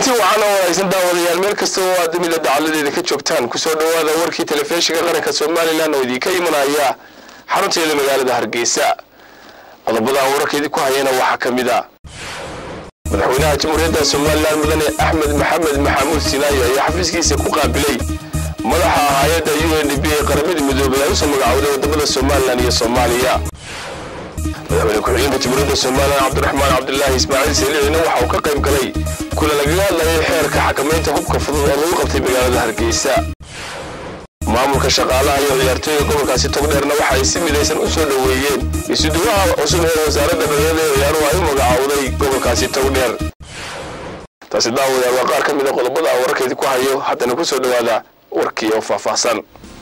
kulanti wacan oo wanaagsan daawadayaal meel kasta oo aad dunida dacaladeeda ka joogtaan kusoo dhowaada warkii telefishinka qaranka somalilan oo idinka imanaya xarunteeda magaalada hargeysa qodobada wararkeedii ku hayana waxaa ka mid a madaxweynaha jamhuuriyadda somalilan mudane axmed maxamed maxamuud sinaayo ayaa xafiiskiisa ku qaabilay madaxa hay-adda u n d b ee qaramada midoobay ay usoo magacowday wadamada somalilan iyo soomaaliya madaxweyne ku-xigeenka jamhuuriyadda somalilan cabdiraxmaan cabdilaahi ismaaciil saliicina waxa uu ka qayb galay kula lagaga hadlayay xeerka xakamaynta hubka fudud oo lagu qabtay magaalada hargeysa maamulka shaqaalaha iyo ciyaartooyga gobolkaasi togdheerna waxa ay si midaysan u soo dhoweeyeen isuduwaha cusub ee wasaaradda dhalinyarada ee ciyaaruhu ay u magacowday gobolkaasi togdheer taasi daawadayaal waa qaar ka mid a qodobada aan wararkeedii ku hayo haddana ku soo dhowaada warkii oo faahfaahsan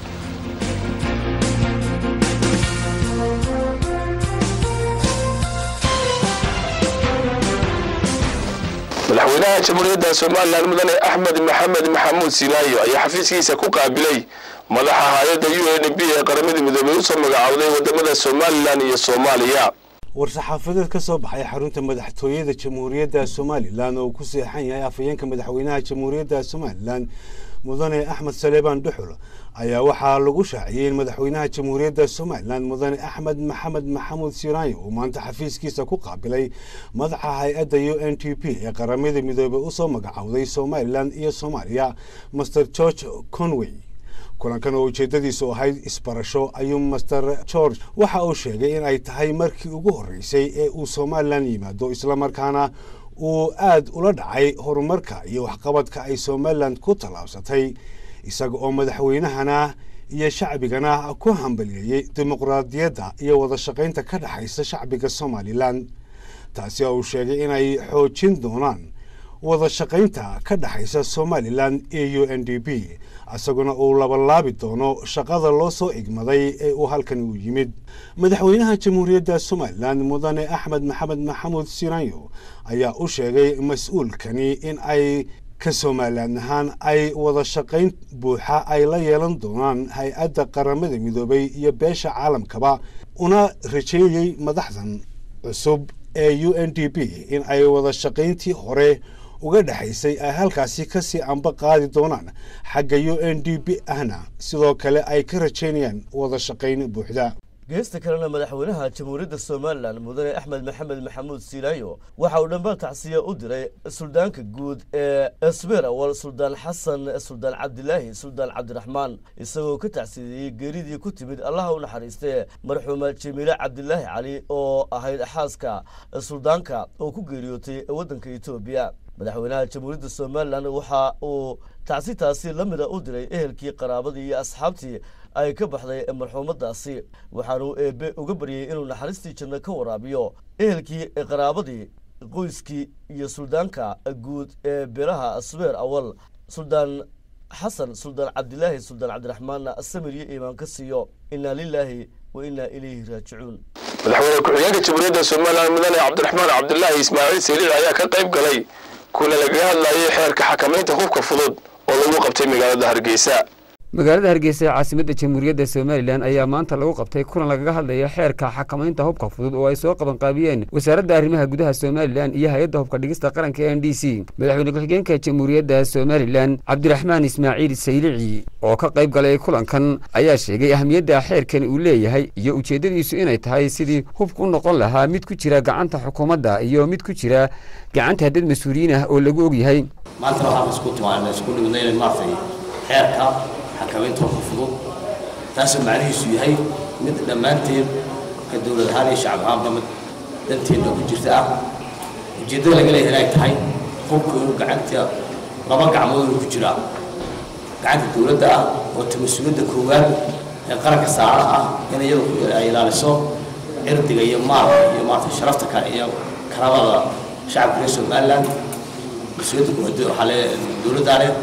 madaxweynaha jamhuuriyadda somalilan mudane axmed maxamed maxamuud sinaayo ayaa xafiiskiisa ku qaabilay madaxa hay-adda u n b ee qaramada midoobey usoo magacowday wadamada somalilan iyo soomaaliya war-saxaafadeed ka soo baxay xarunta madaxtooyada jamhuuriyadda somalilan oo ku seexan yahay afhayeenka madaxweynaha jamhuuriyadda somalilan mudane axmed saleebaan dhuxul ayaa waxaa lagu shaaciyey in madaxweynaha jamhuuriyadda somalilan mudane axmed maxamed maxamuud siraayo uu maanta xafiiskiisa ku qaabilay madaxa hay-adda u n t p ee qaramada midoobey usoo magacowday somalilan iyo soomaaliya master george conway kulankan oo ujeedadiisu ahayd isbarasho ayuu master george waxa uu sheegay in ay tahay markii ugu horreysay ee uu somalilan yimaado islamarkaana uu aad ula dhacay horumarka iyo waxqabadka ay somalilan ku tallaabsatay isaga oo madaxweynahana iyo shacbigana ku hambaliyeeyey dimuqraadiyadda iyo wada shaqaynta ka dhexaysa shacbiga somalilan taasi oo uu sheegay inay xoojin doonaan wada shaqaynta ka dhexaysa somalilan iyo u n d b isaguna uu labalaabi doono shaqada loo soo igmaday ee uu halkan u yimid madaxweynaha jamhuuriyadda somalilan mudane axmed maxamed maxamuud sinayo ayaa u sheegay mas-uulkani in ay ka somalilan ahaan ay wada shaqayn buuxa ay la yeelan doonaan hay-adda qaramada midoobay iyo beesha caalamkaba una rajeeyey madaxdan cusub ee u n d b in ay wada shaqayntii hore uga dhexaysay ay halkaasi kasii amba qaadi doonaan xagga u n d b ahna sidoo kale ay ka rajaynayaan wada shaqayn buuxda geesta kalena madaxweynaha jamhuuriyadda somalilan mudane axmed maxamed maxamuud siilaayo waxa uu dhammaan tacsiya u diray suldaanka guud ee esbeer awal suldaan xasan suldaan cabdilaahi suldaan cabdiraxmaan isagoo ka tacsiyeeyey geeridii ku timid allaha u naxariistee marxuuma jamiile cabdilaahi cali oo ahayd xaaska suldaanka oo ku geeriyootay waddanka etoobiya madaxweynaha jamhuuriyadda somalilan waxa uu tacsitaasi la mida u diray ehelkii qaraabadii iyo asxaabtii ay ka baxday marxuumadaasi waxaanuu eebe uga baryey inuu naxariistii janno ka waraabiyo ehelkii qaraabadii qoyskii iyo suldaanka guud ee beelaha asbeer awal suldaan xasan suldaan cabdilaahi suldaan cabdiraxmaanna samir iyo iimaan ka siiyo inaa lilaahi wa inaa ilayhi raajicuun madaxweyne ku-xigeenka jamhuuriyadda somalilan mudane cabdiraxmaan cabdilaahi ismaaciil saliic ayaa ka qayb galay kuna lagaga hadlayay xeerka xakamaynta hubka fudud oo lagu qabtay magaalada hargeysa magaalada hargeysa ee caasimadda jamhuuriyadda somalilan ayaa maanta lagu qabtay kulan lagaga hadlaya xeerka xakamaynta hubka fudud oo ay soo qabanqaabiyeen wasaaradda arrimaha gudaha somalilan iyo hay-adda hubka dhigista qaranka n d c madaxweyne ku-xigeenka jamhuuriyadda somalilan cabdiraxmaan ismaaciil saylici oo ka qayb galay kulankan ayaa sheegay ahamiyadda xeerkan uu leeyahay iyo ujeeddadiisu inay tahay sidii hubka u noqon lahaa mid ku jira gacanta xukuumadda iyo mid ku jira gacanta dad mas-uuliyiin ah oo lagu ogyahay maanta waxaan isku timaana isku dhignayn maartay xeerka xakamaynta hubka fudud taasoo macnihiisu yahay mid dhammaanteed ka dowlad ahaan iyo shacab ahaanba mid danteedna ku jirta ah ujeeddada laga leeyahay inay tahay hubka inuu gacanta laba gacmood inuu ku jiraa gacanta dowladda ah oo ta mas-uuliyadda koowaad ee qaranka saara ah in iyadu ay ilaaliso cirdiga iyo maalka iyo maarata sharafta ka iyo karamada shacabka reer somaliland mas-uuliyadda koowaad waxaa le dowladdaa leh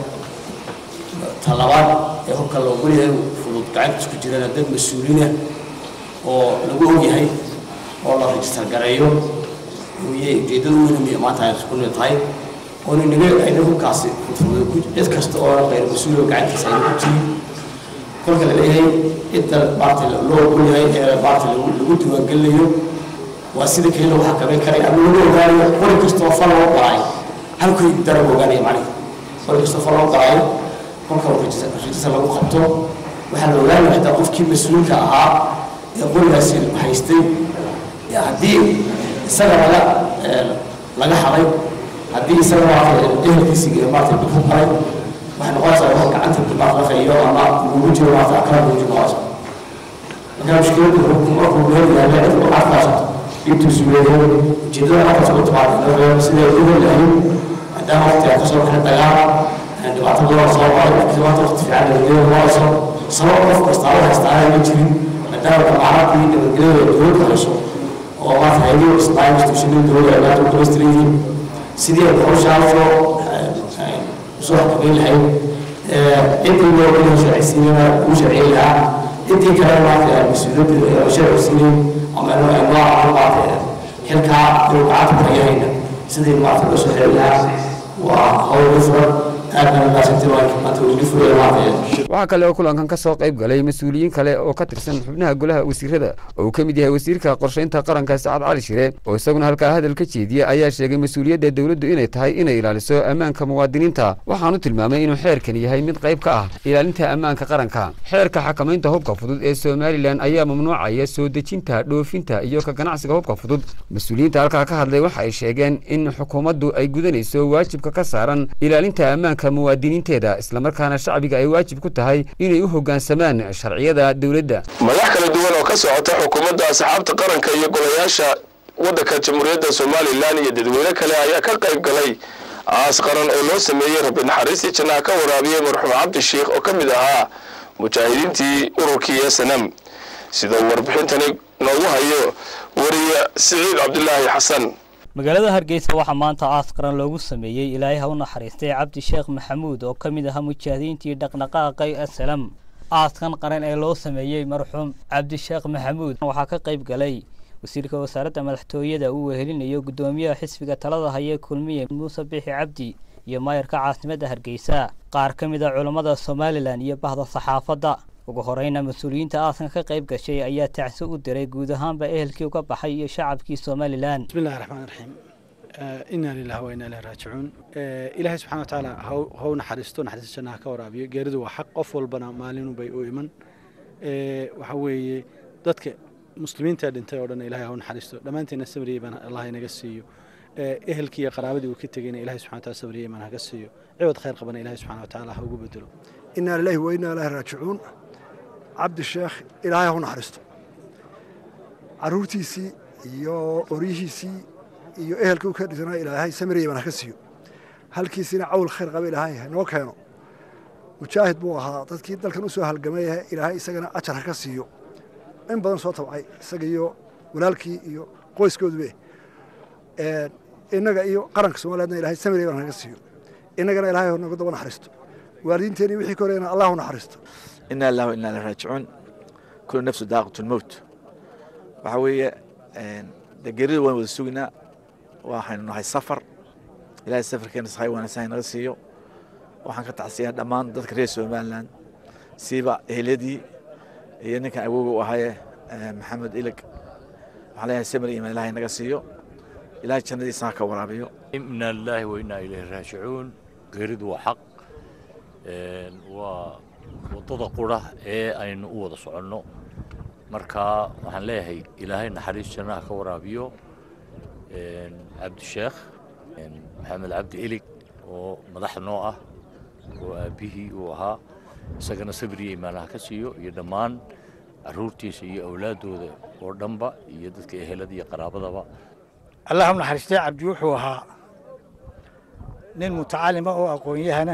talabaad ee hubka loogu leeyahay fudud gacantiis ku jirana dad mas-uuliinah oo lagu ogyahay oo la rajistar gareeyo uye ujeeddada weyn maanta ay isku tahay oo ninaga ayna hubkaasi fudfudud cid kasta oo qayr mas-uuliga gacantiisa ayna ku jirin kolka la leeyahay cidda maarata loo ogol yahay ee maarata lagu diiwaangelinayo waa sida keli lagu xakameyn karay ama lagu ogaanayo qori kasta oo fal loo qoray halkay darab ogaanaya macnihi marka kastoo loo galaayo kolka rajisa lagu qabto waxaa la ogaanaya xitaa qofkii mas-uulka ahaa ee qorigaasi haystay haddii isaga laga laga haday haddii isaga maarata ehelkiisi maarata dib ku galay waxay noqonaysaa wax gacanta dimaaqlaqa iyo ama ugu jiro maarata akala ugu jiro noqonaysa marka mushkiladdu markuu meel yaalla cid u carfaasato intuusu leeyahay ujeedada markaas ugu timaada sidee ugu lahayn maadaama waqtiga kasoo baxay dagaal dhibaato badan soo maray laakiin maanta waqti fiican nabadgelyo noqonayso sabab qof kastaa u haystaana ma jirin maadaama dhammaanadii nabadgelyada dowladda hayso oo maarata hayadii islaam institutionada dowladda ay maanta u dhamaystiran yihiin sidii ay hawshaasoo usoo xakameyn lahayd ciddii loo kala sharcisiinana ugu sharciyen lahaa ciddii kale maarata mas-uuliyadda sharcisiinin ama nooca maarata xilkaa inuu gacanta ku hayahayna sidii maarata loo soo xiri lahaa waa hawl ugu furan waxaa kale oo kulankan ka soo qayb galay mas-uuliyiin kale oo ka tirsan xubnaha golaha wasiirada oo uu ka mid yahay wasiirka qorshaynta qaranka sacad cali shire oo isaguna halkaa hadal ka jeediya ayaa sheegay mas-uuliyadda dowladdu inay tahay inay ilaaliso ammaanka muwaadiniinta waxaanu tilmaamay inuu xeerkan yahay mid qayb ka ah ilaalinta ammaanka qaranka xeerka xakamaynta hubka fudud ee somalilan ayaa mamnuucaya soo dejinta dhoofinta iyo ka ganacsiga hubka fudud mas-uuliyiinta halkaa ka hadlay waxa ay sheegeen in xukuumaddu ay gudanayso waajibka ka saaran ilaalinta ammaanka muwaadiniinteeda islamarkaana shacbiga ay waajib ku tahay inay u hoggaansamaan sharciyada dowladda madax kala duwan oo ka socota xukuumadda asxaabta qaranka iyo golayaasha waddanka jamhuuriyadda somalilan iyo dadweyne kale ayaa ka qayb galay aas qaran oo loo sameeyey rabbi naxariistii jannaha ka waraabiyey marxuum cabdi sheikh oo ka mid ahaa mujaahidiintii ururkii snm sida uu warbixintani noogu hayo wariye siciid cabdilaahi xasan magaalada hargeysa waxaa maanta aas qaran loogu sameeyey ilaahay ha u naxariistay cabdi sheekh maxamuud oo ka mid ahaa mujaahidiintii dhaqdhaqaaqay asalam aaskan qaran ee loo sameeyey marxuum cabdisheekh maxamuud waxaa ka qayb galay wasiirka wasaaradda madaxtooyada uu wehelinayo guddoomiyaha xisbiga talada haya kulmiye muuse bixi cabdi iyo maayarka caasimadda hargeysa qaar ka mid a culammada somalilan iyo bahda saxaafadda ugu horeyna mas-uuliyiinta aaskan ka qayb gashay ayaa tacsi u diray guud ahaanba ehelkii uga baxay iyo shacabkii somalilan bismillahi raxmaan raxiim inaa lilahi wa inaa ilahi raajicuun ilaahay subxana watacaala hau naxariisto naxariista jannaha ka waraabiyo geeridu waa xaq qof walbana maalinubay u iman waxa weeye dadka muslimiinta dhintay oo dhan ilahay hau naxariisto dhammaanteena sabriyey baan allah inaga siiyo ehelkii iyo qaraabadii uu ka tegeyna ilahay subxana wataala sabriyey baan haga siiyo ciwad khayr qabana ilahay subxana watacaala ha ugu bedelo inaa lilahi wa inaa ilahi raajicuun cabdi sheekh ilaahay hau naxariisto caruurtiisii iyo oryihiisii iyo ehelkii u ka dhisana ilaahay samiraya baan haka siiyo halkiisina cawl khayr qaba ilaahay hanoo keeno mujaahid buu ahaa dadkii dalkan u soo halgamay ilaahay isagana ajar haka siiyo in badan soo tabcay isaga iyo walaalkii iyo qoyskoodube innaga iyo qaranka soomaliyeedna ilahay samiraya baan haka siiyo innagana ilahay nooga daba naxariisto waalidiinteeni wixii ka horeyna allah u naxariisto inaa lillahi wa inaa ilaihi raajicuun kullu nafsu daaqatu lmowt waxaa weeye dee geerida waan wada suginaa waxaynu nahay safar ilahay safarkeena sahay wanaagsan naga siiyo waxaan ka tacsiyaa dhammaan dadka reer somalilan siiba eheladii iyo ninkan awooga u ahaye maxamed ilig waxaan leeyahay samir iman ilahay naga siiyo ilahay jannadiisa ha ka waraabiyo inaa lilaahi wa inaa ilayhi raajicuun geeridu waa xaq waa waddada qura ee aynu u wada soconno marka waxaan leeyahay ilaahay naxariis jannaha ka waraabiyo cabdisheekh maxamed cabdi ilig oo madax noo ah oo aabbihii uu ahaa isagana sabriya imaanaha ka siiyo iyo dhammaan caruurtiisa iyo awlaaddooda oo dhanba iyo dadka ehelada iyo qaraabadaba allah u naxariistay cabdi wuxuu ahaa nin mutacalima oo aqoon-yahana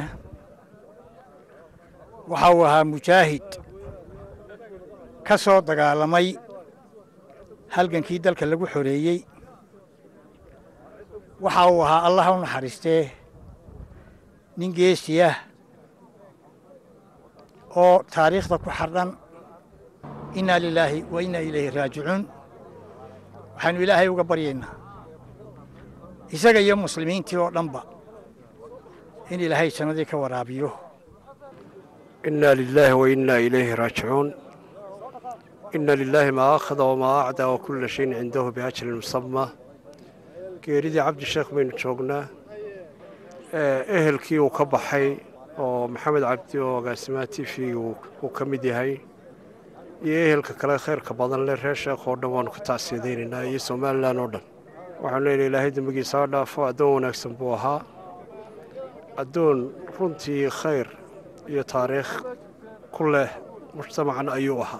waxa uu ahaa mujaahid ka soo dagaalamay halgankii dalka lagu xoreeyey waxa uu ahaa allah u naxariistee nin geesiyah oo taariikhda ku xardhan innaa lilaahi wa innaa ilayhi raajicuun waxaannu ilaahay uga baryaynaa isaga iyo muslimiintii oo dhanba in ilaahay jannadii ka waraabiyo إنا لله وإنا إليه راجعون إن لله ما أخذ وما أعدى وكل شيء عنده بأجل مسمى geeridii cabdi sheekh baynu joognaa ehelkii uu ka baxay oo maxamed cabdi oo agaasimaha t v uu ka mid yahay iyo ehelka kale khayrka badan leh reer sheekh oo dhan waanu ka tacsiyadaynaynaa iyo somalilan oo dhan waxaanu leenahay ilaahay dembigiisa ha dhaafo addoon wanaagsan buu ahaa addoon runtii khayr iyo taariikh ku leh mujtamacan ayuu ahaa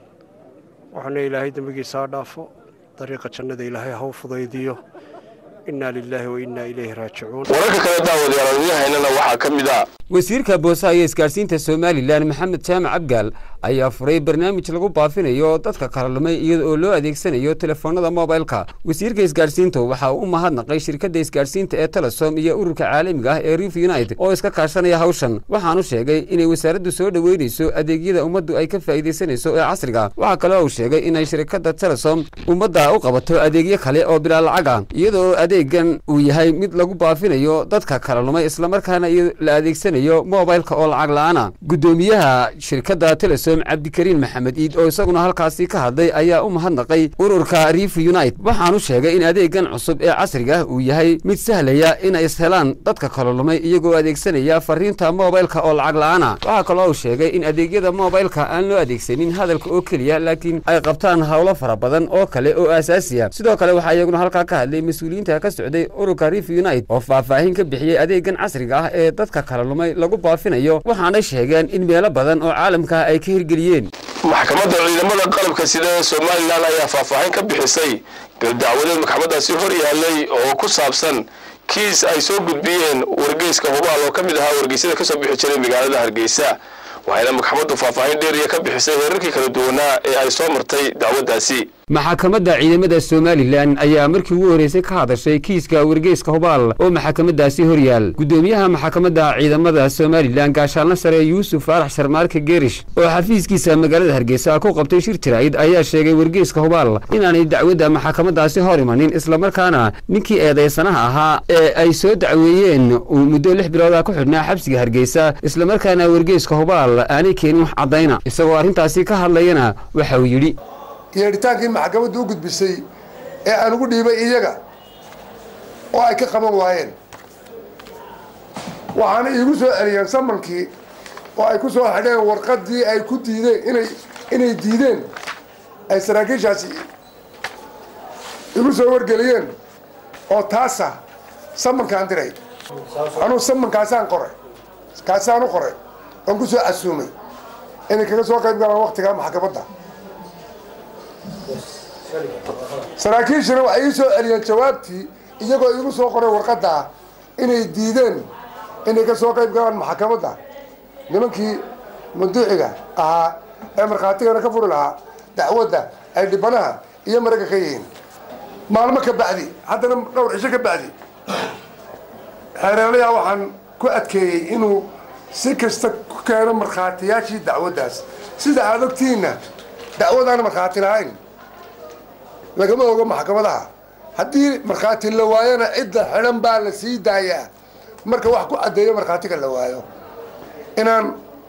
waxaanu leeyahay ilaahay dembigiisa ha dhaafo dariiqa jannada ilaahay ha u fudaydiyo inaa lilaahi wa innaa ilayhi raajicuun wararka kale daawadayaal wadayahaynana waxaa ka mid ah wasiirka boosaha iyo isgaadhsiinta somalilan maxamed jaamac abgaal ayaa furay barnaamij lagu baafinayo dadka kala lumay iyada oo loo adeegsanayo telefoonada mobilka wasiirka isgaadhsiinta waxa uu u mahadnaqay shirkadda isgaadhsiinta ee telesom iyo ururka caalamiga ah ee rif united oo iska kaashanaya hawshan waxaanu sheegay inay wasaaraddu soo dhoweynayso adeegyada ummaddu ay ka faa'iidaysanayso ee casriga waxaa kaloo uu sheegay inay shirkadda telesom ummadda u qabato adeegyo kale oo bilaa lacaga iyada oo adeegan uu yahay mid lagu baafinayo dadka kala lumay islamarkaana la adeegsanayo mobilka oo lacag la-aana guddoomiyaha shirkadda telesom cabdikariin maxamed iid oo isaguna halkaasi ka hadlay ayaa u mahadnaqay ururka rif unite waxaanu sheegay in adeegan cusub ee casriga uu yahay mid sahlaya inay ishelaan dadka kala lumay iyagoo adeegsanaya fariinta mobilka oo lacag la-aana waxaa kaloo uu sheegay in adeegyada mobilka aan loo adeegsanin hadalka oo keliya laakiin ay qabtaan howlo fara badan oo kale oo aasaasiya sidoo kale waxaa iyaguna halkaa ka hadlay mas-uuliyiinta ka socday ururka rif unite oo faahfaahin ka bixiyey adeegan casriga ah ee dadka kala lumay lagu baafinayo waxaanay sheegeen in meelo badan oo caalamka ay ka hirgeliyeen maxkamadda ciidamada qalabka sida ee somalilan ayaa faahfaahin ka bixisay galdacwadeed maxkamadaasi hor yaallay oo ku saabsan kiis ay soo gudbiyeen wargeyska hubaal oo ka mid ahaa wargeysyada ka soo bixi jiray magaalada hargeysa waxayna maxkamaddu faahfaahin dheeriya ka bixisay heerarkii kala duwanaa ee ay soo martay dacwaddaasi maxkamadda ciidamada somalilan ayaa markii ugu horreysay ka hadashay kiiska wargeyska hubaal oo maxkamaddaasi hor yaal guddoomiyaha maxkamadda ciidamada somalilan gaashaalna sare yuusuf faarax sharmaarka geerish oo xafiiskiisa magaalada hargeysa ku qabtay shir jiraa'id ayaa sheegay wargeyska hubaal inaanay dacwadda maxkamaddaasi hor imanin islamarkaana ninkii eedaysanaha ahaa ee ay soo dacweeyeen uu muddo lix bilooda ku xidhnaa xabsiga hargeysa islamarkaana wargeyska hubaal aanay keenin wax caddayna isagoo arrintaasi ka hadlayana waxa uu yidhi yeedhitaankii maxkamaddu u gudbisay ee aan ugu dhiibay iyaga oo ay ka qaban waayeen waxaana iigu soo celiyeen samankii oo ay ku soo xidheen warqaddii ay ku diideen inay inay diideen ay saraakiishaasi igu soo wargeliyeen oo taasa samankaan diray anuu samankaasaan qoray kaasaan u qoray oon ku soo casuumay inay kaga soo qayb galaan waktigaa maxkamadda saraakiishana waxay ii soo celiyeen jawaabtii iyagoo iigu soo qoray warqaddaa inay diideen inay ka soo qayb galaan maxkamadda nimankii manduuciga ahaa ee markhaatigana ka furi lahaa dacwadda ay dhibanaha iyo maraga ka yihiin maalmo ka bacdi haddana dhowr cisho ka bacdi xeereelayaa waxaan ku adkeeyey inuu si kasta ku keeno markhaatiyaashii dacwaddaas sida aada ogtihiinna dacwadaan markhaati lahayn lagama ogo maxkamadaha haddii markhaati la waayona cidda xidhan baa la sii daayaa marka wax ku caddeeyo markhaatiga la waayo inaan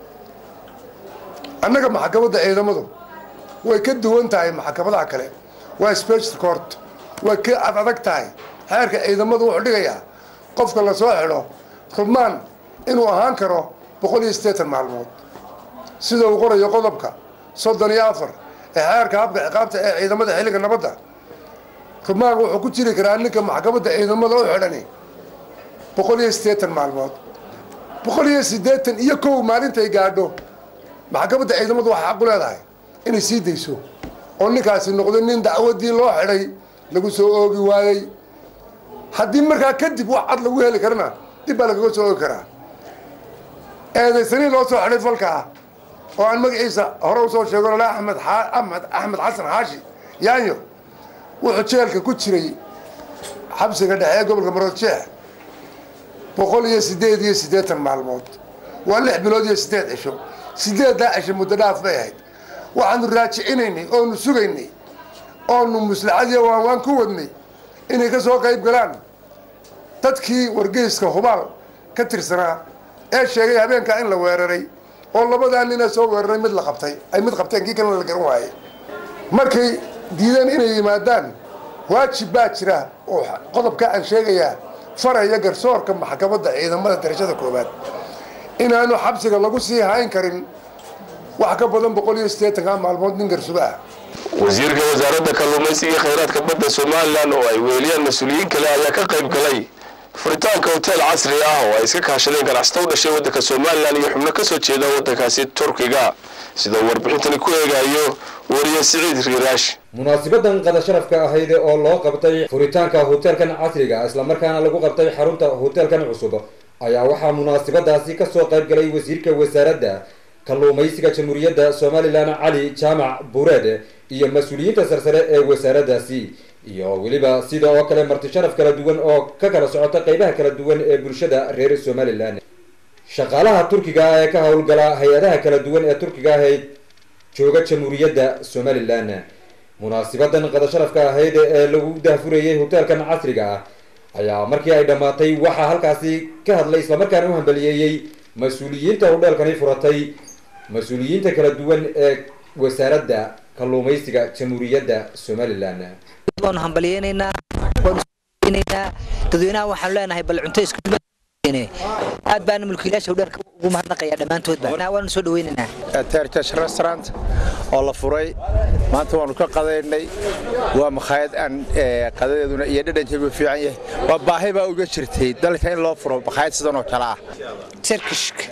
annaga maxkamadda ciidamadu way ka duwan tahay maxkamadaha kale waa special court way ka ad adag tahay xeerka ciidamadu wuxuu dhigayaa qofka la soo xidho rubmaan inuu ahaan karo boqol iyo siddeetan maalmood sida uu qorayo qodobka soddon iyo afar ee xeerka habka ciqaabta ee ciidamada xilliga nabadda rubmaan wuxuu ku jiri karaa ninka maxkamadda ciidamada u xidhani boqol iyo siddeetan maalmood boqol iyo siddeetan iyo kow maalintay gaadho maxkamadda ciidamadu waxay xaq u leedahay inay sii dayso oo ninkaasi noqdo nin dacwadii loo xidhay lagu soo oogi waayey haddii markaa kadib wax cad lagu heli karana dib baa lagaga soo oogi karaa eedaysanii loo soo xidhay falkaa oo aan magaciisa hore usoo sheego lala axmed axmed axmed xasan xaashi yaanyo wuxuu jeelka ku jiray xabsiga dhexe ee gobolka maroodjeex boqol iyo siddeed iyo siddeetan maalmood waa lix bilood iyo siddeed cisho siddeeddaa cisho muddo dhaaf bay ahayd waxaanu raajicinaynay oonu sugaynay oonu muslaxadiyo waan waan ku wadnay inay ka soo qayb galaan dadkii wargeyska hubaal ka tirsanaa ee sheegay habeenkaa in la weeraray oo labadaa nina soo weeraray mid la qabtay ay mid qabteen kii kalena la garan waayey markay diideen inay yimaadaan waajib baa jira oo qodobka aan sheegayaa faraya garsoorka maxkamadda ciidamada darajada koowaad inaanu xabsiga lagu sii hayn karin wax ka badan boqol iyo siddeetanka maalmood nin garsuba ah wasiirka wasaaradda kalluumaysiga iyo khayraadka badda somalilan oo ay weeliyaan mas-uuliyiin kale ayaa ka qayb galay furitaanka hoteel casri ah oo ay iska kaashadeen ganacsato u dhashay waddanka somalilan iyo xubno ka soo jeeda waddankaasi turkiga sidoo warbixintani ku eegayo wariye siciid riiraash munaasibadan qada sharafka ahayd oo loo qabtay furitaanka hoteelkan casriga islamarkaana lagu qabtay xarunta hoteelkan cusub ayaa waxaa munaasibadaasi kasoo qayb galay wasiirka wasaaradda kalluumaysiga jamhuuriyadda somalilan cali jaamac buureed iyo mas-uuliyiinta sarsare ee wasaaraddaasi iyo weliba sida oo kale marti sharaf kala duwan oo ka kala socota qeybaha kala duwan ee bulshada reer somalilan shaqaalaha turkiga ee ka howlgala hay-adaha kala duwan ee turkiga ahayd jooga jamhuuriyadda somalilan munaasibadan qada sharafka ahayd ee lagu daahfurayay hoteelkan casriga ah ayaa markii ay dhammaatay waxaa halkaasi ka hadlay islamarkaana u hambaliyeeyey mas-uuliyiinta hudheelkani furatay mas-uuliyiinta kala duwan ee wasaaradda kalluumaysiga jamhuuriyadda somalilan waanu hambaliyeynaynaa waanu snaynaa dadweynaha waxaanu leenahay bal cunto isku aad baana mulkiilaasha hudheelka ugu mahadnaqaya dhammaantoodba waanu soo dhaweynaynaa terjash restaurant oo la furay maanta waanu ka qadaynay waa makhaayad aan qadadeeduna iyo dhadhankeedu fiican yahay waa baahi baa uga jirtay dalka in loo furo makhaayad sidan oo kale ah turkishka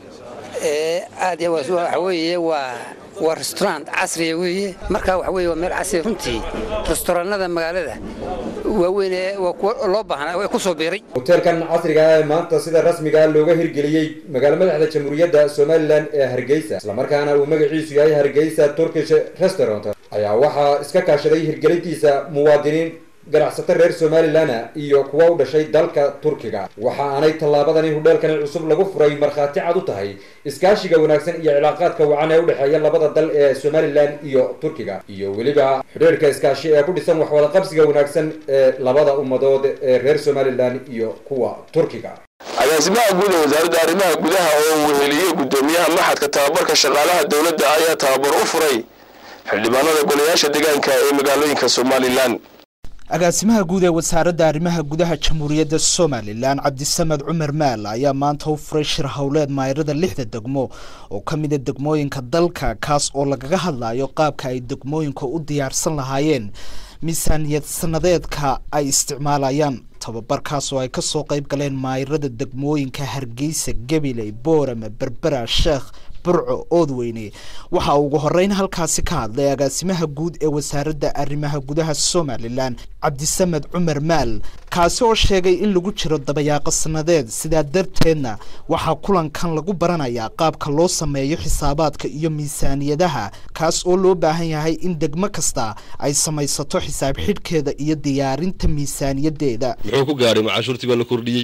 aad waxa weeye waa waa restaurant casriya weeye markaa waxa weeye waa meel casriya runtii restaurannada magaalada waaweyn ee waa kuwa loo baahnaa way ku soo biiray hoteelkan casriga ah ee maanta sida rasmiga looga hirgeliyey magaalo madaxda jamhuuriyadda somalilan ee hargeysa islamarkaana uu magaciisu yahay hargeysa turkish restaurant ayaa waxaa iska kaashaday hirgelintiisa muwaadiniin ganacsato reer somalilana iyo kuwa u dhashay dalka turkiga waxa aanay tallaabadani hudheelkani cusub lagu furay markhaati cad u tahay iskaashiga wanaagsan iyo cilaaqaadka wacan ee u dhexeeya labada dal ee somalilan iyo turkiga iyo weliba xidhiirka iskaashi ee ku dhisan waxwada qabsiga wanaagsan ee labada ummadood ee reer somalilan iyo kuwa turkiga agaasimaha guud ee wasaaradda arrimaha gudaha oo weheliyey guddoomiyaha maxadka tababarka shaqaalaha dowladda ayaa tababar u furay xildhibaanada golayaasha deegaanka ee magaalooyinka somalilan agaasimaha guud ee wasaaradda arrimaha gudaha jamhuuriyadda somalilan cabdisamed cumar maal ayaa maanta u furay shir howleed maayirada lixda degmo oo ka mida degmooyinka dalka kaas oo lagaga hadlayo qaabka ay degmooyinka u diyaarsan lahaayeen miisaaniyad sanadeedka ay isticmaalayaan tababarkaas oo ay kasoo qayb galeen maayirada degmooyinka hargeysa gabiley boorame berbera sheekh burco oodweyne waxa ugu horeyn halkaasi ka hadlay agaasimaha guud ee wasaaradda arrimaha gudaha somalilan cabdisamed cumar maal kaasi oo sheegay in lagu jiro dabayaaqo sanadeed sidaa darteedna waxaa kulankan lagu baranayaa qaabka loo sameeyo xisaabaadka iyo miisaaniyadaha kaas oo loo baahan yahay in degmo kasta ay samaysato xisaab xidhkeeda iyo diyaarinta miisaaniyadeeda muxuu ku gaadhay macaashuurtii baa la kordhiyey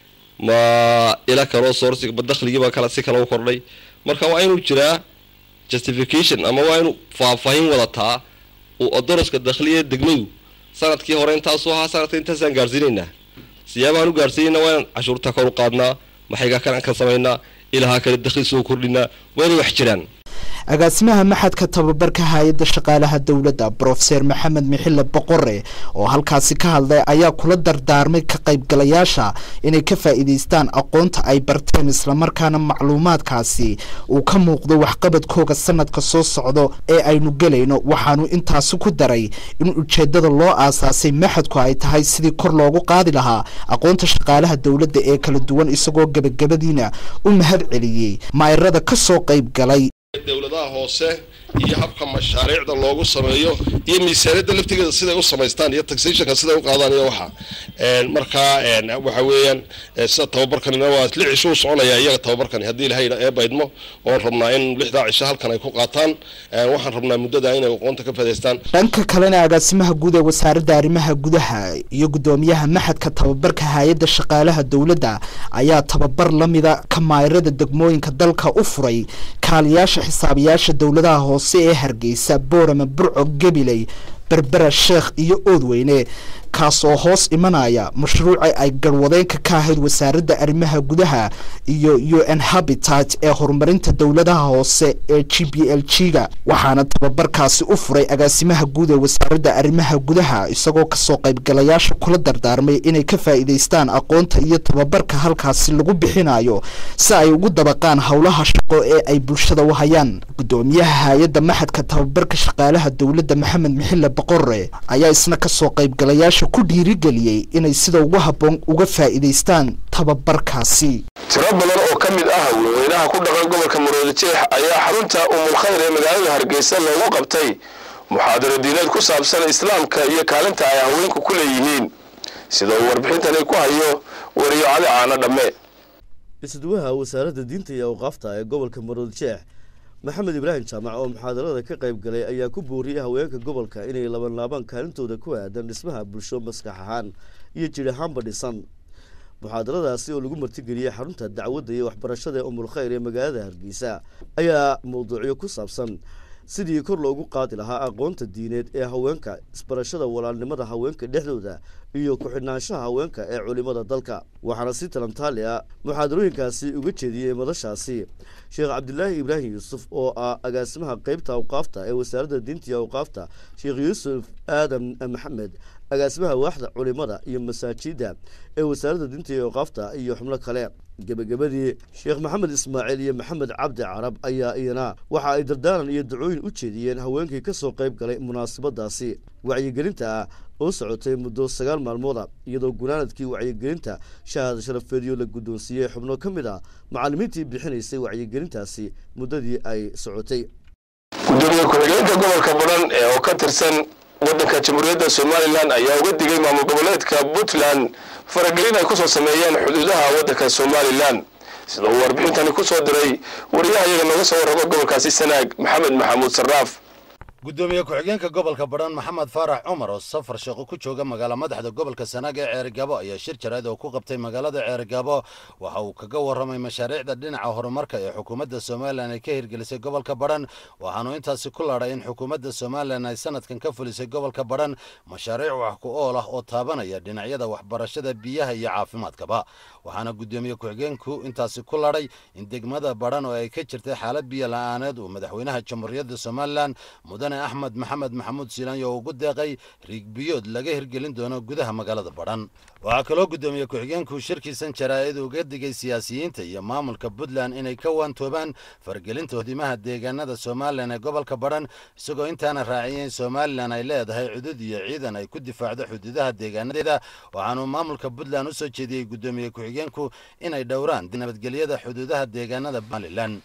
ma ila kaloo soorsi ma dakhligii baa kala si kale u kordhay marka waa inuu jiraa justification ama waa inuu faahfaahin wadataa uu odoroska dakhliya degmadu sanadkii hore intaasuu ahaa sanadka intaasaan gaarsiinaynaa siyaabahaan u gaarsiinayna waa inaan cashuurta kor u qaadnaa maxaygaa kan ka samaynaa ilahaa kale dakhli soo kordhinaa waa inay wax jiraan agaasimaha maxadka tababarka hay-adda shaqaalaha dowladda brofeser maxamed mixile boqore oo halkaasi ka hadlay ayaa kula dardaarmay ka qaybgalayaasha inay ka faa'iidaystaan aqoonta ay barteen islamarkaana macluumaadkaasi uu ka muuqdo waxqabadkooga sanadka soo socdo ee aynu gelayno waxaanu intaasi ku daray in ujeeddada loo aasaasay maxadku ay tahay sidii kor loogu qaadi lahaa aqoonta shaqaalaha dowladda ee kala duwan isagoo gebagabadiina u mahad celiyey maayirada ka soo qayb galay dowladaha hoose iyo habka mashaariicda loogu sameeyo iyo miisaaniyadda laftigeeda siday u samaystaan iyo taxationka siday u qaadaan iyo waxa markaa waxa weeyaan sida tababarkanina waa lix cisho u soconaya iyaga tababarkani haddii ilahay ee baydmo oon rabnaa in lixdaa cisho halkan ay ku qaataan waxaan rabnaa muddada inay aqoonta ka faa'idaystaan dhanka kalena agaasimaha guud ee wasaaradda arrimaha gudaha iyo guddoomiyaha maxadka tababarka hay-adda shaqaalaha dowladda ayaa tababar la mida ka maayirada degmooyinka dalka u furay kaaliyaasha xisaabiyaasha dowladaha hoose ee hargeysa boorame burco gabiley berbera sheekh iyo oodweyne kaas oo hoos imanaya mashruuca ay garwadeenka ka ahayd wasaaradda arrimaha gudaha iyo u n habitat ee horumarinta dowladaha hoose ee g b l g ga waxaana tababarkaasi u furay agaasimaha guud ee wasaaradda arrimaha gudaha isagoo kasoo qaybgalayaasha kula dardaarmay inay ka faa'iidaystaan aqoonta iyo tababarka halkaasi lagu bixinayo si ay ugu dabaqaan howlaha shaqo ee ay bulshada u hayaan gudoomiyaha hay-adda maxadka tababarka shaqaalaha dowladda maxamed mixile boqore ayaa isna kasoo qaybgalayaasha ku dhiirigeliyey inay sida ugu habboon uga faa'iidaystaan tababarkaasi tiro badan oo ka mid ah haweenweynaha ku dhaqan gobolka maroodijeex ayaa xarunta umulkhayr ee magaalada hargeysa loogu qabtay muxaadaro diineed ku saabsan islaamka iyo kaalinta ay haweenku ku leeyihiin sida uu warbixintani ku hayo wariyo cali caano dhamme isduwaha wasaaradda diinta iyo awqaafta ee gobolka maroodijeex maxamed ibraahim jaamac oo muxaadarada ka qayb galay ayaa ku booriyey haweenka gobolka inay labanlaabaan kaalintooda ku aadan dhismaha bulsho maskax ahaan iyo jir ahaanba dhisan muxaadaradaasi oo lagu martigeliyey xarunta dacwadda iyo waxbarashada ee umulkhayr ee magaalada hargeysa ayaa mawduucyo ku saabsan sidii kor loogu qaadi lahaa aqoonta diineed ee haweenka isbarashada walaalnimada haweenka dhexdooda iyo ku-xidhnaanshaha haweenka ee culimada dalka waxaana si talantaali ah muxaadarooyinkaasi uga jeediyey madashaasi sheekh cabdilaahi ibraahim yuusuf oo ah agaasimaha qeybta awqaafta ee wasaaradda diinta iyo awqaafta sheekh yuusuf aadan maxamed agaasimaha waaxda culimada iyo masaajida ee wasaaradda diinta iyo awqaafta iyo xubno kale gebagabadii sheekh maxamed ismaaciil iyo maxamed cabdi carab ayaa iyana waxa ay dardaaran iyo dacooyin u jeediyeen haweenkii ka soo qayb galay munaasabadaasi wacyigelinta ah oo socotay muddo sagaal maalmooda iyadoo gunaanadkii wacyigelinta shahaad sharafeedyo la guddoonsiiyey xubno ka mid ah macallimiintii bixinaysay wacyigelintaasi muddadii ay socotay gudoomiye ku-xigeenka gobolka badhan ee oo ka tirsan waddanka jamhuuriyadda somalilan ayaa uga digay maamul goboleedka puntland faragelin ay kusoo sameeyeen xuduudaha waddanka somalilan sida uu warbixintani ku soo diray wariyaha iyaga nooga soo warramo gobolkaasi sanaag maxamed maxamuud sarraaf gudoomiye ku-xigeenka gobolka badhan maxamed faarax cumar oo safar shaqo ku jooga magaala madaxda gobolka sanaag ee ceerigaabo ayaa shir jaraad oo ku qabtay magaalada ceerigaabo waxa uu kaga warramay mashaariicda dhinaca horumarka ee xukuumadda somalilan ay ka hirgelisay gobolka badhan waxaanu intaasi ku laadhay in xukuumadda somalilan ay sanadkan ka fulisay gobolka badhan mashaariic wax ku ool ah oo taabanaya dhinacyada waxbarashada biyaha iyo caafimaadkaba waxaana gudoomiye ku-xigeenku intaasi ku laadhay in degmada badhan oo ay ka jirtay xaalad biyo la-aaneed uu madaxweynaha jamhuuriyadda somalilan mudan axmed maxamed maxamuud siilaanyo oo ugu deeqay riigbiyood laga hirgelin doono gudaha magaalada badhan waxaa kaloo gudoomiye ku-xigeenku shirkiisan jaraa'id uga digay siyaasiyiinta iyo maamulka puntland inay ka waantoobaan fargelinta hodimaha deegaanada somalilan ee gobolka badhan isagoo intaana raaciyeen somalilan ay leedahay cudud iyo ciidan ay ku difaacdo xuduudaha deegaanadeeda waxaanuu maamulka puntland u soo jeediyey gudoomiye ku-xigeenku inay dhowraan nabadgelyada xuduudaha deegaanada somalilan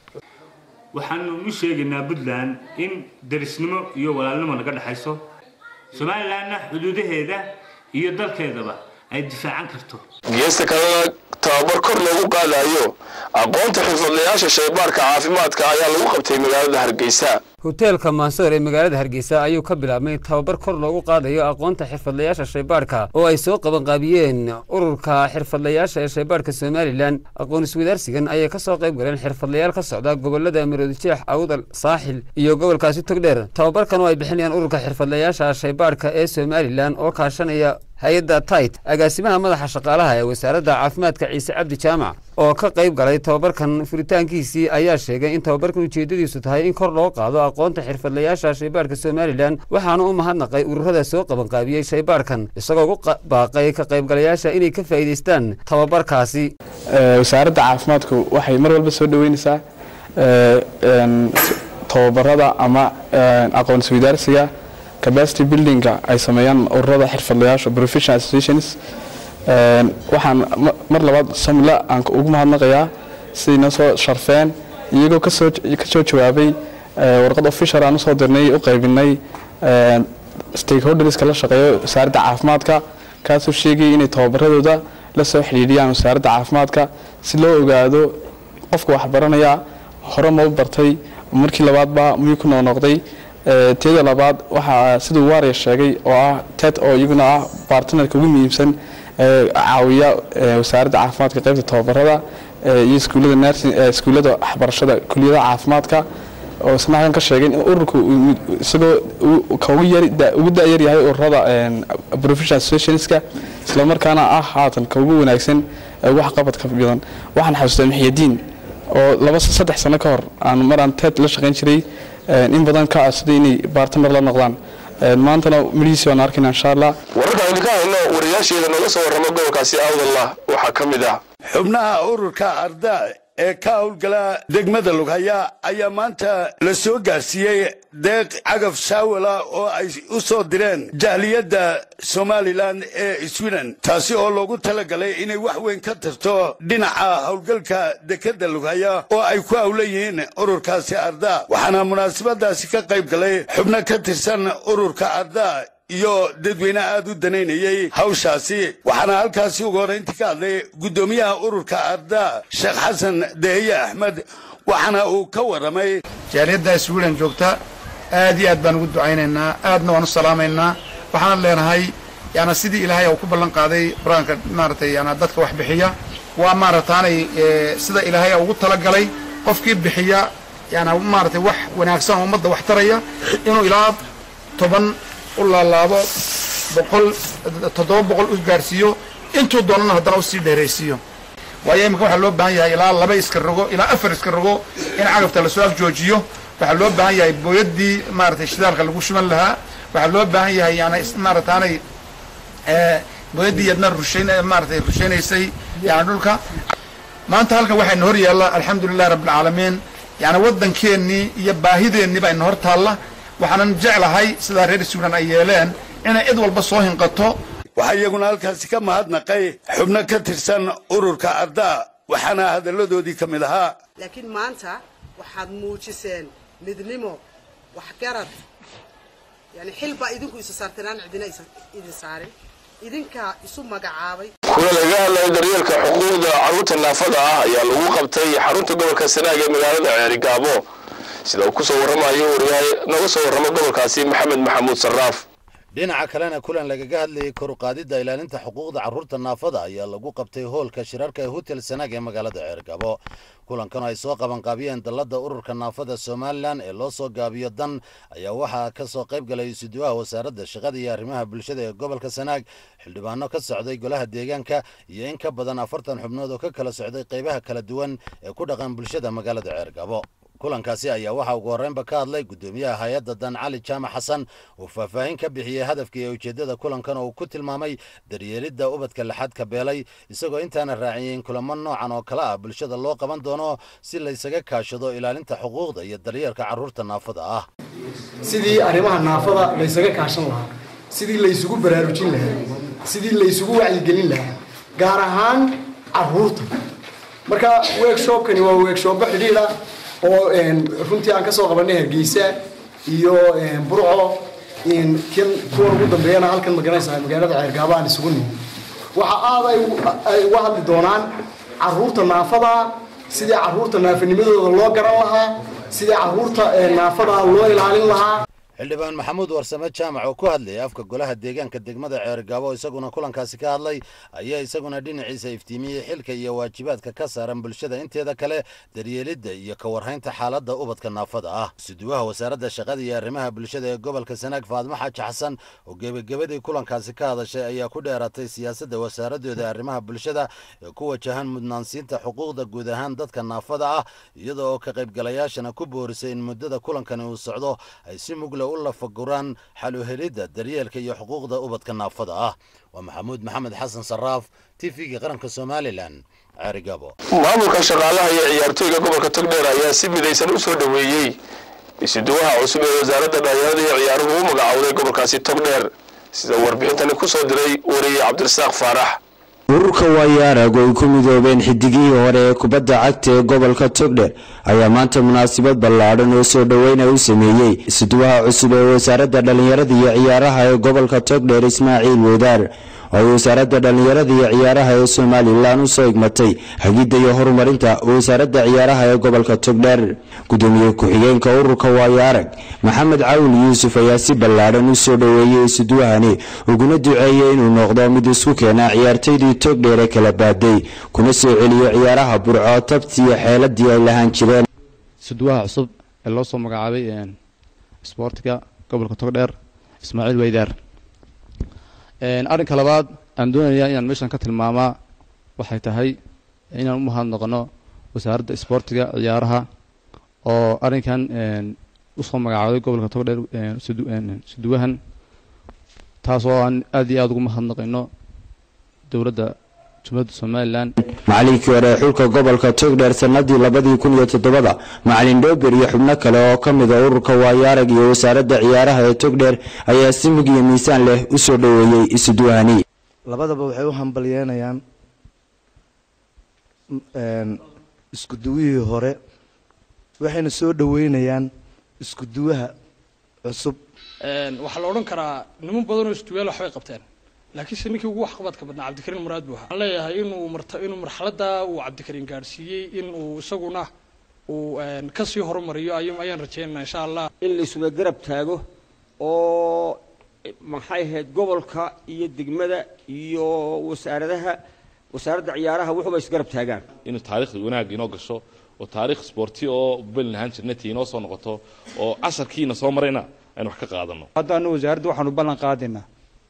waxaanu u sheegaynaa puntland in darisnimo iyo walaalnimo naga dhexayso somalilanna xuduudaheeda iyo dalkeedaba ay difaacan karto geesta kalena tababar kor loogu qaadayo aqoonta xirfadlayaasha shaybaarka caafimaadka ayaa lagu qabtay magaalada hargeysa hoteelka maansoor ee magaalada hargeysa ayuu ka bilaabmay tababar kor loogu qaadayo aqoonta xirfadlayaasha shaybaadhka oo ay soo qabanqaabiyeen ururka xirfadlayaasha ee shaybaadhka somalilan aqoon iswadaarsigan ayay ka soo qayb galeen xirfadlayaal ka socda gobolada maroodijeex awdal saaxil iyo gobolkaasi togdheer tababarkan oo ay bixinayaan ururka xirfadlayaasha shaybaadhka ee somalilan oo kaashanaya hay-adda tait agaasimaha madaxa shaqaalaha ee wasaaradda caafimaadka ciise cabdi jaamac oo ka qayb galay tababarkan furitaankiisii ayaa sheegay in tababarkan ujeedadiisu tahay in kor loo qaado aqoonta xirfadlayaasha shaybaadhka somalilan waxaana u mahadnaqay ururada soo qabanqaabiyey shaybaadhkan isagoo ugu baaqay ka qaybgalayaasha inay ka faa'iidaystaan tababarkaasi wasaaradda caafimaadku waxay mar walba soo dhoweynaysaa tababarada ama aqoon isweydaarsiga capacity buildinga ay sameeyaan ururada xirfadlayaasha professional associations waxaan mar labaad samila aan ugu mahadnaqayaa sidayna soo sharfeen iyagoo kasoo kasoo jawaabay warqad official aan usoo dirnay u qaybinay stakeholderska la shaqeeya wasaaradda caafimaadka kaasoo sheegayay inay tababaradooda la soo xidhiidhiyaan wasaaradda caafimaadka si loo ogaado qofka waxbaranaya hore ma u bartay markii labaadba miyuu ku noqnoqday teeda labaad waxaa siduu waarya sheegay oo ah ted oo iyaguna ah bartnerka ugu muhiimsan caawiya wasaaradda caafimaadka qaybta tababarada iyo iskuullada nursing iskuullada waxbarashada kuliyadaha caafimaadka oo isna halkan ka sheegay in ururku isagoo ka ugu yar ugu da-yar yahay ururada professional associationska isla markaana ah haatan ka ugu wanaagsan wax qabadka badan waxaan xasuustaa maxiyadiin oo laba saddex sano ka hor aan maraan ted la shaqayn jiray in badan ka codsaday inay bartner la noqdaan maantana midhiisi waan arkayna insha allah wararka aynu ka hayno wariyaasheeda nooga soo warrama gobolkaasi awdallah waxaa ka mid ah xubnaha ururka ardaa ee ka howlgala degmada lughaya ayaa maanta la soo gaarsiiyey deeq cagaf shaawala oo ay u soo direen jahliyadda somalilan ee sweden taasi oo loogu talagalay inay wax weyn ka tarto dhinaca howlgalka dekedda lughaya oo ay ku howlan yihiin ururkaasi ardaa waxaana munaasabadaasi ka qayb galay xubno ka tirsan ururka ardaa iyo dadweyne aad u danaynayey hawshaasi waxaana halkaasi ugu horrayntii ka hadlay guddoomiyaha ururka ardaa sheekh xasan dehiye axmed waxaana uu ka warramay jaaliyadda sweden joogta aad iyo aad baan ugu ducaynaynaa aadna waan u salaamaynaa waxaan leenahay yaana sidii ilaahay uu ku ballan qaaday qur-aanka maaragtay yaana dadka wax bixiya waa maarataanay sida ilaahay ugu talagalay qofkii bixiya yaana maaragtay wax wanaagsan oo ummadda wax taraya inuu ilaa toban u laalaabo boqol toddoba boqol u gaarsiiyo intuu doonana haddana usii dheeraysiiyo waayo imika waxaa loo baahan yahay ilaa laba iska rogo ilaa afar iska rogo in cagafta lasoo afjoojiyo waxaa loo baahan yahay booyadii maaragtay shidaalka lagu shuban lahaa waxaa loo baahan yahay yani maarataanay booyadii yadna rushayn maaratay rushaynaysay yani dhulka maanta halkan waxayna hor yaalla alxamdulilahi rabbilcaalamiin yani waddankeennii iyo baahideennii baa ina hor taalla waxaanan jeclahay sidaa reer sweden ay yeeleen inay cid walba soo hinqato waxaa iyaguna halkaasi ka mahadnaqay xubno ka tirsan ururka ardaa waxaana hadalladoodii ka mid ahaa laakiin maanta waxaad muujiseen midnimo waxgarad yani xil baa idinku isu saarteen aan cidina idin saarin idinkaa isu magacaabay kuna laga hadlayo daryeelka xuquuqda carruurta naafada ah ayaa lagu qabtay xarunta gobolka sanaag ee magaalada ceerigaabo sida uu ku soo warramayo wariyahay nooga soo warramo gobolkaasi maxamed maxamuud sarraaf dhinaca kalena kulan lagaga hadlayay kor u qaadidda ilaalinta xuquuqda carruurta naafada ayaa lagu qabtay hoolka shirarka ee hotel sanaag ee magaalada ceergabo kulankan ay soo qabanqaabiyeen dalladda ururka naafada somalilan ee loo soo gaabiyo dan ayaa waxaa ka soo qayb galay isuduwaha wasaaradda shaqada iyo arrimaha bulshada ee gobolka sanaag xildhibaano ka socday golaha deegaanka iyo in ka badan afartan xubnood oo ka kala socday qaybaha kala duwan ee ku dhaqan bulshada magaalada ceergabo kulankaasi ayaa waxaa ugu horreynba ka hadlay guddoomiyaha hay-adda dan cali jaamac xasan oo faahfaahin ka bixiyey hadafka iyo ujeeddada kulankan oo uu ku tilmaamay daryeelidda ubadka laxadka beelay isagoo intaana raaciyeyn kulamo noocan oo kale ah bulshada loo qaban doono si laysaga kaashado ilaalinta xuquuqda iyo daryeelka carruurta naafada ah sidii arrimaha naafada laysaga kaashan lahaa sidii laysugu baraarujin lahaa sidii laysugu wacyigelin lahaa gaar ahaan carruurta marka weegshopkani waa weegshoobo xidhiidha oo runtii aan ka soo qabanay hargeysa iyo burco kan kuwan ugu dambeeyana halkan magaranaysaa magaalada ceergaabo aan isugu nimi waxa aad ay uga hadli doonaan caruurta naafada sidii caruurta naafanimadooda loo garan lahaa sidii caruurta naafada loo ilaalin lahaa xildhibaan maxamuud warsame jaamac oo ku hadlayay afka golaha deegaanka degmada ceergaabo isaguna kulankaasi ka hadlay ayaa isaguna dhinaciisa iftiimiyey xilka iyo waajibaadka ka saaran bulshada inteeda kale daryeelidda iyo ka warhaynta xaaladda ubadka naafada ah suduwaha wasaaradda shaqada iyo arrimaha bulshada ee gobolka sanaag faadmo xaaji xasan oo gebagabadii kulankaasi ka hadashay ayaa ku dheeratay siyaasadda wasaaradooda arrimaha bulshada ee ku wajahan mudnaansiinta xuquuqda guud ahaan dadka naafada ah iyada oo ka qaybgalayaashana ku boorisay in muddada kulankani uu socdo ay si mugla u lafaguraan xal u helidda daryeelka iyo xuquuqda ubadka naafada ah waa maxamuud maxamed xasan saraaf t v-ga qaranka somalilan ceerigabo maamulka shaqaalaha iyo ciyaartooyga gobolka togdheer ayaa si midaysan u soo dhoweeyey isuduwaha cusub ee wasaaradda dhalinyarada iyo ciyaaruhu u magacowday gobolkaasi togdheer sida warbixintani ku soo diray wariye cabdirasaaq faarax ururka waayaarag oo ay ku midoobeen xidigihii hore ee kubadda cagta ee gobolka togdher ayaa maanta munaasabad ballaadhan oo soo dhoweyna u sameeyey isuduwaha cusub ee wasaaradda dhallinyarada iyo ciyaaraha ee gobolka togdher ismaaciil wadaar oo ay wasaaradda dhallinyarada iyo ciyaaraha ee somalilan u soo igmatay hagidda iyo horumarinta wasaaradda ciyaaraha ee gobolka togdher gudoomiye ku-xigeenka ururka waayaarag maxamed cawil yuusuf ayaa si ballaadhan u soo dhoweeyey isuduwahani uguna duceeyey inuu noqdo mid isku keena ciyaartaydii togdheer ee kala baaday kuna soo celiyo ciyaaraha burco tabti iyo xeeladii ay lahaan jireen suduwaha cusub ee loo soo magacaabay isboortiga gobolka togdheer ismaaciil weydaar arrinka labaad aan doonayaa inaan meeshan ka tilmaamaa waxay tahay inaan u mahadnaqno wasaaradda isboortiga ciyaaraha oo arrinkan usoo magacaabay gobolka togdheer suduwahan taasoo aan aad iyo aada ugu mahadnaqayno dowladda jumhuriyadda somalilan macalinkii hore ee xulka gobolka togdheer sanadii labadii kun iyo toddobada macalin dhoober iyo xubno kale oo ka mid a ururka waayaarag iyo wasaaradda ciyaaraha ee togdheer ayaa si mug iyo miisaan leh u soo dhoweeyey isuduwahani labadaba waxay u hambalyeenayaan iskuduwihii hore waxayna soo dhoweynayaan iskuduwaha cusub waxaa la odhan karaa niman badanoo isduwaal waxbay qabteen laakiinse ninkii ugu waxqabadka badnaa cabdikariin muraad buu ahaa waxaan leeyahay inuu marta inuu marxaladda uu cabdikariin gaadhsiiyey in uu isaguna uu kasii horumariyo ayaan rajaynaynaa insha allah in la isuga garab taago oo maxay ahayd gobolka iyo degmada iyo wasaaradaha wasaaradda ciyaaraha wuxuuba isgarab taagaan inuu taariikhda wanaag inoo gasho oo taariikh sporti oo belin ahaan jirnati inoo soo noqoto oo casarkiina soo marayna aynu wax ka qaadano haddaanu wasaaradda waxaanu ballan qaadaynaa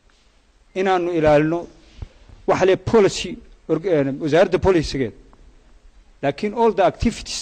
inaanu ilaalino waxa le policy wasaaradda policigeed laakiin all the activities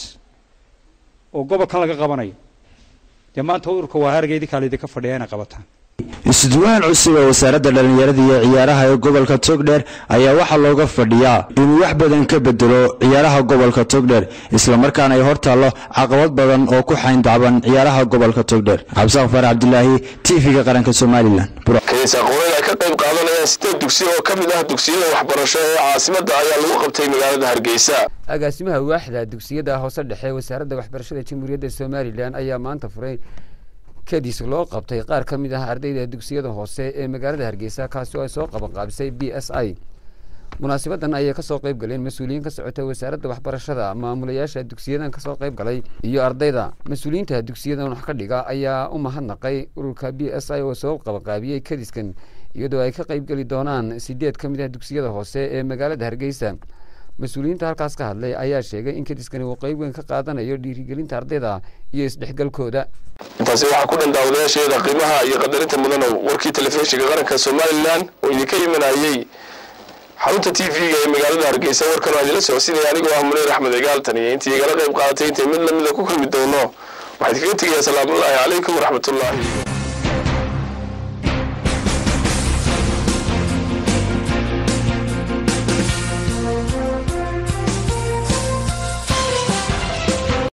oo gobolkan laga qabanayo dee maanta ururka waa hargeydii kaale idinka fadhiya inay qabataan isduwahan cusub ee wasaaradda dhallinyarada iyo ciyaaraha ee gobolka togdheer ayaa waxaa looga fadhiyaa inuu wax badan ka bedelo ciyaaraha gobolka togdheer islamarkaana ay hor taallo caqabad badan oo ku xayndacban ciyaaraha gobolka togdheer cabdisaaq far cabdilaahi tv-ga qaranka somalilan kaniisa aqooneed ay ka qayb qaadanayaan sideed dugsi oo ka mid ah dugsiyada waxbarasho ee caasimadda ayaa lagu qabtay magaalada hargeysa agaasimaha waaxda dugsiyada hoose dhexe wasaaradda waxbarashada jamhuuriyadda somalilan ayaa maanta furay kadis loo qabtay qaar ka mid ah ardayda dugsiyada hoose ee magaalada hargeysa kaasi oo ay soo qabanqaabisay b s i munaasibadan ayay kasoo qayb galeen mas-uuliyiin ka socota wasaaradda waxbarashada maamulayaasha dugsiyadan kasoo qayb galay iyo ardayda mas-uuliyiinta dugsiyadan wax ka dhiga ayaa u mahadnaqay ururka b s i oo soo qabanqaabiyey kadiskan iyadoo ay ka qaybgeli doonaan sideed ka mid ah dugsiyada hoose ee magaalada hargeysa mas-uuliyiinta halkaas ka hadlay ayaa sheegay in kadiskani uu qeyb weyn ka qaadanayo dhiirigelinta ardayda iyo isdhexgalkooda intaasi waxaa ku dhan daawadayaasheeda qiimaha iyo qadarinta mudanow warkii telefishinka qaranka somalilan oo idinka imanayey xarunta t v-ga ee magaalada hargeysa warkan waa idinla socodsiinaya anigoo ah munir axmed egaaltan iyo intii igala qayb qaadatay intay mid lamida ku kulmi doono waxaa idinkaga tegayaa salaamullaahi calaykum waraxmatullaahi